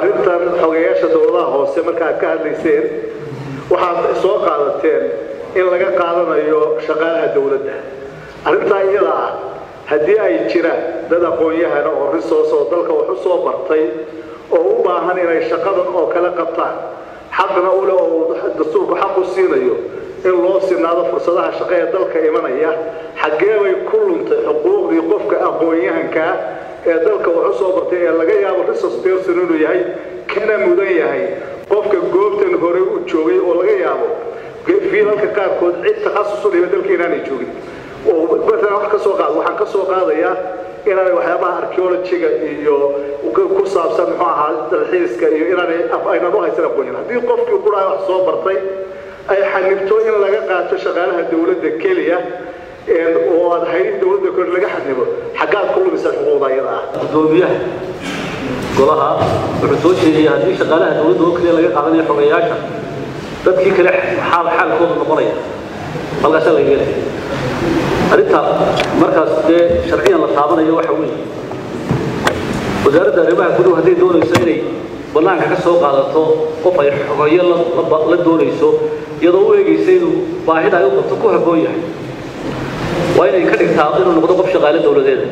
arrintan xogeyaasha dowladaha hoose marka aad ka hadlayseen waxaad soo qaadateen in laga qaadanayo shaqaalaha dowladda arrintaa iyada ah haddii ay jiraan dad aqoon-yahana oo risoos oo dalka wax u soo bartay oo u baahan inay shaqadan oo kale qabtaan xaqna ule oo dastuurku xaq u siinayo in loo sinaado fursadaha shaqo ee dalka imanaya xaggee bay ku luntay xuquuqdii qofka aqoon-yahankaa ee dalka wax u soo bartay ee laga yaabo resource person inuu yahay kana mudan yahay qofka goobtan hore u joogay oo laga yaabo fiilalka qaarkood cid takhasus u dhiba dalka inaanay joogin oo maalan wax ka soo qaad waxaan ka soo qaadayaa inaanay waxyaabaha archaeologiga iyo ku saabsan muxuu ahaa dalxiiska iyo inaanay aynan u haysan aqoonyin haddii qofkii quraay wax soo bartay ay xanibto in laga qaato shaqaalaha dowladda keliya oo aad hayrin dowladda kor laga xanibo xaggaad ku lumisaa xuquuqda iyada ah gudoomiyaha golaha wuxuu soo jeediyey haddii shaqaalaha dowladda oo keliya laga qaadanayo xogeyaasha dadkii kale xaal xaalkoodu noqonaya halkaasaa laga helaya arrinta markaas dee sharciyan la taabanayo waxa weeye wasaaradda arrimaha guduhu hadday doonayso inay bannaanka ka soo qaadato qof ay xogeyo la doonayso iyadoo u eegaysa inuu baahida ay u qabto ku habboon yahay waa inay ka dhigtaa inuu noqdo qof shaqaale dowladeeda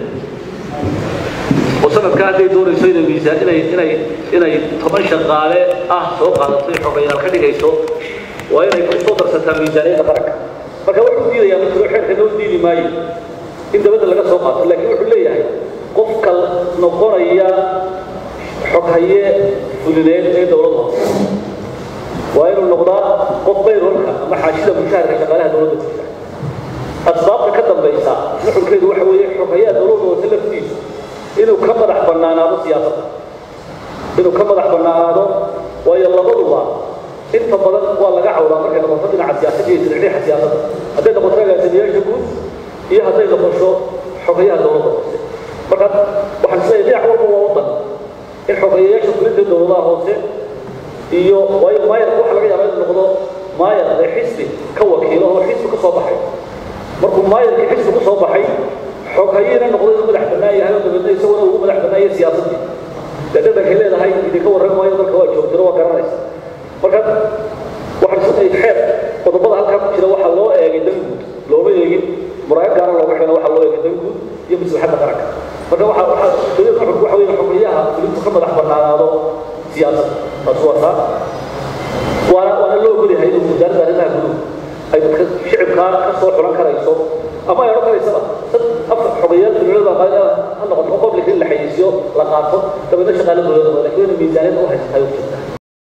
oo sanadka hadday doonayso inay miisaan inay inay inay toban shaqaale ah soo qaadato xogeyaal ka dhigayso waa inay ku soo darsataa miisaaniyadda qaranka marka wuxuu diidayaa mutiro xeerka loo diidi maayo in dabadda laga soo qaato laakiin wuxuu leeyahay qofka noqonaya xoghaye fulineed ee dowladda waa inuu noqdaa qof bayrolka ama xaashida mushaharka shaqaalaha dowladda ku jira asbaabta ka dambaysa nuxurkeedu waxa weeye xoghayaha dowladda hoose laftiisu inuu ka madax bannaanaado siyaasadda inuu ka madax bannaanaado waayo labaduba inta badan waa laga cawdaa markay noqoto dhinaca siyaasadda iyo sirxiixa siyaasadda hadday noqoto agaasimayaasha guud iyo hadday noqoto xogayaha dowladda hoose marka waxaan isleeyahay dhinac walba waa wadan in xogeyayaasha fulinta dowladaha hoose iyo waayo maayarka waxa laga yaabaa inuu noqdo maayar ee xisbi ka wakiilo oo xisbi ka soo baxay markuu maayarkii xisbi ka soo baxay xoghayina noqdo inuu madax bannaan yahay oo dabeedna isaguna ugu madax bannaan yahay siyaasaddii dee dhadhankay leedahay idinka warran maayo dalka waa joogtiro waa garanaysa marka waxaan isleeyahay xeer qodobada halkaa ku jira waxaa loo eegay dan guud looma eegin muraayad gaara looga xidhan waxaa loo eegay dan guud iyo maslaxadda qaranka marka waxaa waxaa dowladda nuxurku waxa weeye xogeyaha fulintu ka madax bannaanaado siyaasadda taas waa taa waana waana loo ogolyahay inuu wasaaradda arrimaha guduhu ay dadka shicibkaa ka soo xulan karayso ama ay odhan karaysaba dad afar xogeyaal dowladda ha noqoto public in la xayeysiyo la qaato dabeedna shaqaale dowladda laakiin inay miisaaniyad u haysatahay u jirta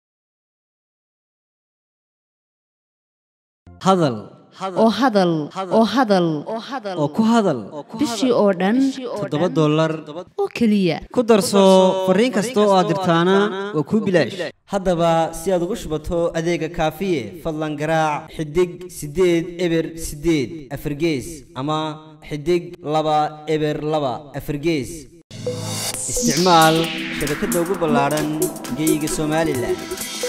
hadal oo hadal oo hadal oo ku hadal bishii oo dhan toddoba dollar oo keliya ku darso fariin kasta oo aad dirtaana waa kuu bilaash haddaba si aad ugu shubato adeega kaafiye fadlan garaac xidig siddeed eber siddeed afargees ama xidig laba eber laba afargees isticmaal shabakadda ugu ballaadhan geyga somalilan